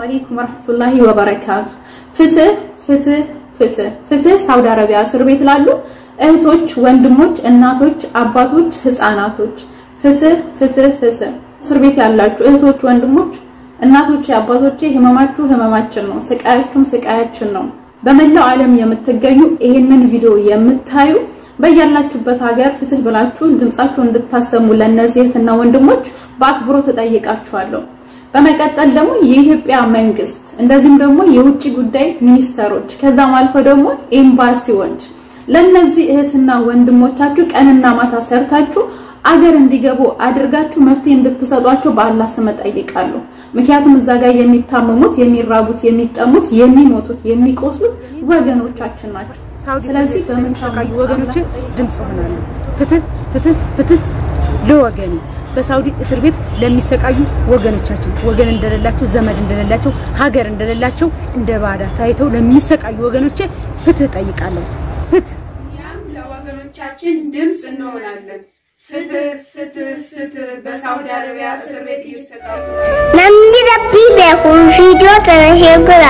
አለይኩም ወራህመቱላሂ ወበረካቱ። ፍትህ ፍትህ ፍትህ ፍትህ ሳውዲ አረቢያ እስር ቤት ላሉ እህቶች፣ ወንድሞች፣ እናቶች፣ አባቶች፣ ህፃናቶች ፍትህ ፍትህ ፍትህ። እስር ቤት ያላችሁ እህቶች፣ ወንድሞች፣ እናቶቼ፣ አባቶቼ ህመማችሁ ህመማችን ነው፣ ስቃያችሁም ስቃያችን ነው። በመላው ዓለም የምትገኙ ይህንን ቪዲዮ የምታዩ በያላችሁበት ሀገር ፍትህ ብላችሁ ድምጻችሁን እንድታሰሙ ለእነዚህ እህትና ወንድሞች በአክብሮት እጠይቃችኋለሁ። በመቀጠል ደግሞ የኢትዮጵያ መንግስት እንደዚሁም ደግሞ የውጭ ጉዳይ ሚኒስተሮች ከዛም አልፎ ደግሞ ኤምባሲዎች ለነዚህ እህትና ወንድሞቻችሁ ቀንና ማታ ሰርታችሁ አገር እንዲገቡ አድርጋችሁ መፍትሄ እንድትሰጧቸው በአላህ ስም እጠይቃለሁ። ምክንያቱም እዛ ጋር የሚታመሙት፣ የሚራቡት፣ የሚጠሙት፣ የሚሞቱት፣ የሚቆስሉት ወገኖቻችን ናቸው። ስለዚህ በምንሰቃዩ ወገኖች ድምጽ ሆናለሁ። ፍትህ ፍትህ ፍትህ ለወገኔ በሳውዲ እስር ቤት ለሚሰቃዩ ወገኖቻችን ወገን እንደሌላቸው ዘመድ እንደሌላቸው ሀገር እንደሌላቸው እንደ ባዳ ታይተው ለሚሰቃዩ ወገኖቼ ፍትህ ጠይቃለሁ። ፍትህ እኛም ለወገኖቻችን ድምፅ እንሆናለን። ፍትህ ፍትህ ፍትህ በሳውዲ አረቢያ እስር ቤት እየተሰቃዩ Namni rabbii beekuun viidiyoo kana ishee godha.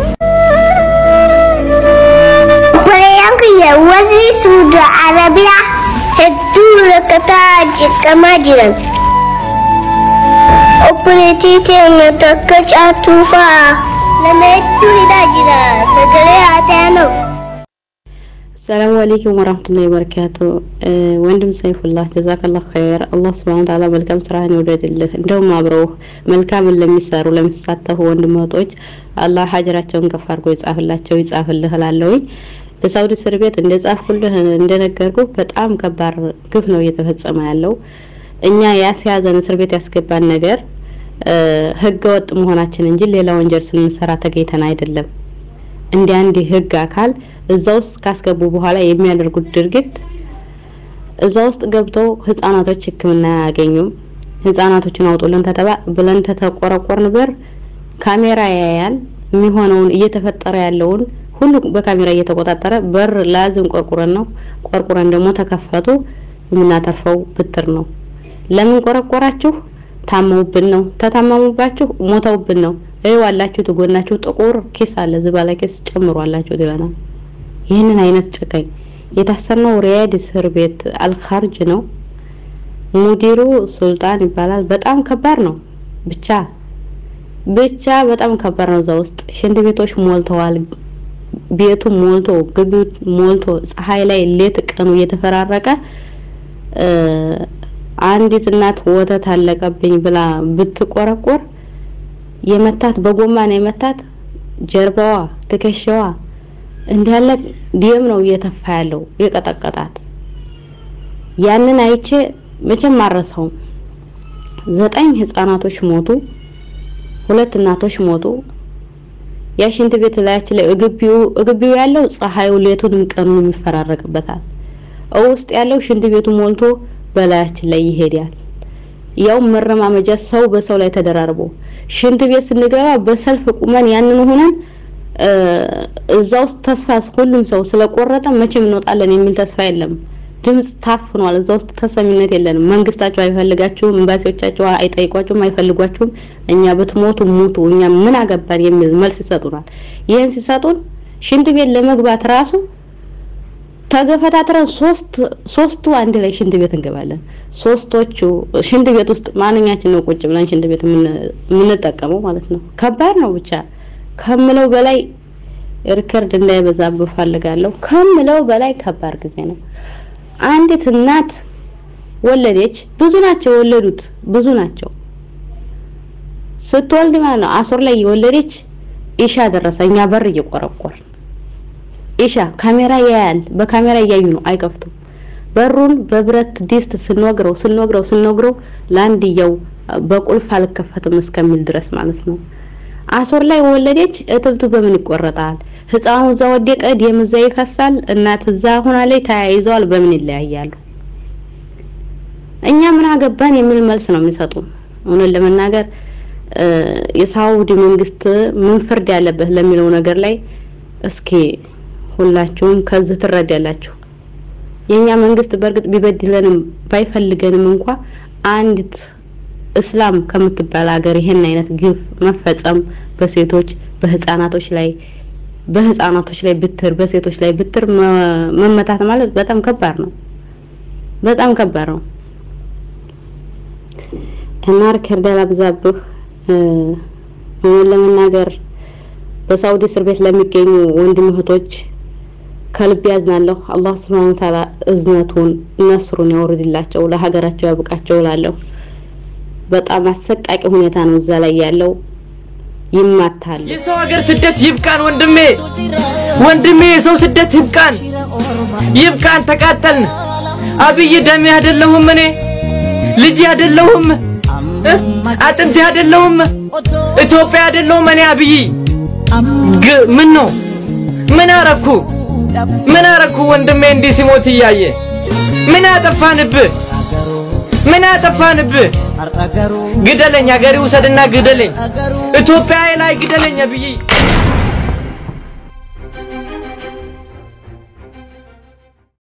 Koreeyaan kiyya warri Suudi Arabiyaa hedduu rakkataa jeqamaa jiran. Obboleettii teenya takka caatuu fa'aa nama hedduu hidhaa jira sagalee haa ta'anuuf. ሰላሙ አለይኩም ወራህመቱላሂ ወበረካቱ። ወንድም ሰይፉላህ ጀዛከላህ ኸይር። አላህ ሱብሃነሁ ወተዓላ መልካም ስራህን ይውደድልህ። እንደውም አብረውህ መልካምን ለሚሰሩ ለሚሳተፉ ወንድሞቶች አላህ ሀጀራቸውን ከፍ አድርጎ ይጻፍላቸው ይጻፍልህ እላለሁኝ። በሳውዲ እስር ቤት እንደ ጻፍኩልህ እንደነገርኩ በጣም ከባድ ግፍ ነው እየተፈጸመ ያለው። እኛ ያስያዘን እስር ቤት ያስገባን ነገር ህገ ወጥ መሆናችን እንጂ ሌላ ወንጀል ስንሰራ ተገኝተን አይደለም። እንደ አንድ ህግ አካል እዛ ውስጥ ካስገቡ በኋላ የሚያደርጉት ድርጊት እዛ ውስጥ ገብተው ህጻናቶች ሕክምና አያገኙም። ህጻናቶችን አውጡልን ተተባ ብለን ተተቆረቆርን በር ካሜራ ያያል። የሚሆነውን እየተፈጠረ ያለውን ሁሉ በካሜራ እየተቆጣጠረ በር ላዝም ቆርቁረን ነው ቆርቁረን ደግሞ ተከፈቱ የምናተርፈው ብትር ነው። ለምን ቆረቆራችሁ? ታመውብን ነው። ተታመሙባችሁ ሞተውብን ነው። ይኸው አላችሁ ትጎናችሁ ጥቁር ኬስ አለ ዝባላ ኬስ ጨምሯላችሁ ይለናል። ይህንን አይነት ጨካኝ የታሰርነው ሪያድ እስር ቤት አልካርጅ ነው። ሙዲሩ ሱልጣን ይባላል። በጣም ከባድ ነው። ብቻ ብቻ በጣም ከባድ ነው። እዛ ውስጥ ሽንት ቤቶች ሞልተዋል። ቤቱ ሞልቶ ግቢው ሞልቶ ፀሐይ ላይ ሌት ቀኑ እየተፈራረቀ አንዲት እናት ወተት አለቀብኝ ብላ ብትቆረቆር የመታት በጎማ ነው የመታት። ጀርባዋ፣ ትከሻዋ እንዲህ ያለ ደም ነው እየተፋ ያለው የቀጠቀጣት። ያንን አይቼ መቼም አረሰውም። ዘጠኝ ህጻናቶች ሞቱ፣ ሁለት እናቶች ሞቱ። ያ ሽንት ቤት ላያችን ላይ እግቢው እግቢው ያለው ፀሐዩ ሌቱንም ቀኑን ይፈራረቅበታል። ውስጥ ያለው ሽንት ቤቱ ሞልቶ በላያችን ላይ ይሄዳል። ያው መረማመጃ ሰው በሰው ላይ ተደራርቦ ሽንት ቤት ስንገባ በሰልፍ ቁመን ያንን ሆነን እዛ ውስጥ ተስፋ ሁሉም ሰው ስለቆረጠ መቼም እንወጣለን የሚል ተስፋ የለም። ድምጽ ታፍኗል። እዛ ውስጥ ተሰሚነት የለንም። መንግስታቸው አይፈልጋችሁም፣ ኤምባሲዎቻቸው አይጠይቋችሁም፣ አይፈልጓችሁም። እኛ ብትሞቱ ሙቱ፣ እኛ ምን አገባን የሚል መልስ ይሰጡናል። ይህን ሲሰጡን ሽንት ቤት ለመግባት ራሱ ተገፈታትረን ሶስት ሶስቱ አንድ ላይ ሽንት ቤት እንገባለን። ሶስቶቹ ሽንት ቤት ውስጥ ማንኛችን ነው ቁጭ ብለን ሽንት ቤት የምንጠቀመው ማለት ነው። ከባድ ነው። ብቻ ከምለው በላይ ሪከርድ እንዳይበዛብህ ፈልጋለሁ። ከምለው በላይ ከባድ ጊዜ ነው። አንዲት እናት ወለደች። ብዙ ናቸው የወለዱት፣ ብዙ ናቸው። ስትወልድ ማለት ነው አሶር ላይ የወለደች ኢሻ ደረሰ። እኛ በር እየቆረቆር ኢሻ ካሜራ ያያል። በካሜራ እያዩ ነው፣ አይከፍቱም። በሩን በብረት ዲስት ስንወግረው ስንወግረው ስንወግረው ለአንድየው በቁልፍ አልከፈትም እስከሚል ድረስ ማለት ነው። አሶር ላይ ወለደች። እትብቱ በምን ይቆረጣል? ህፃኑ እዛ ወደቀ፣ ደም እዛ ይፈሳል። እናት እዛ ሆናለች፣ ተያይዘዋል። በምን ይለያያሉ? እኛ ምን አገባን የሚል መልስ ነው የሚሰጡ። እውነት ለመናገር የሳውዲ መንግስት ምን ፍርድ ያለበት ለሚለው ነገር ላይ እስኪ ሁላችሁም ከዚህ ትረዳላችሁ። የኛ መንግስት በእርግጥ ቢበድለንም ባይፈልገንም እንኳ አንዲት እስላም ከምትባል ሀገር ይሄን አይነት ግፍ መፈጸም በሴቶች በህፃናቶች ላይ በህፃናቶች ላይ ብትር በሴቶች ላይ ብትር መ- መመታት ማለት በጣም ከባድ ነው። በጣም ከባድ ነው እና ሪከርድ ያላብዛብህ እ፣ እውነት ለመናገር በሳውዲ እስር ቤት ለሚገኙ ወንድም እህቶች ከልብ ያዝናለሁ። አላህ ስብሐነ ወተዓላ እዝነቱን ነስሩን ያውርድላቸው፣ ለሀገራቸው ያብቃቸው እላለሁ። በጣም አሰቃቂ ሁኔታ ነው እዛ ላይ ያለው። ይማታል። የሰው ሀገር ስደት ይብቃን ወንድሜ፣ ወንድሜ የሰው ስደት ይብቃን፣ ይብቃን። ተቃጠልን። አብይ ደሜ አይደለሁም እኔ ልጅ አይደለሁም እ? አጥንቴ አይደለሁም ኢትዮጵያ አይደለሁም እኔ አብይ ግ ምን ነው ምን አረኩ ምን አረኩ ወንድሜ እንዲህ ሲሞት እያየ ምን አጠፋንብህ ምን አጠፋንብህ ግደለኝ አገሬ ውሰድና ግደለኝ ኢትዮጵያ ላይ ግደለኝ አብይ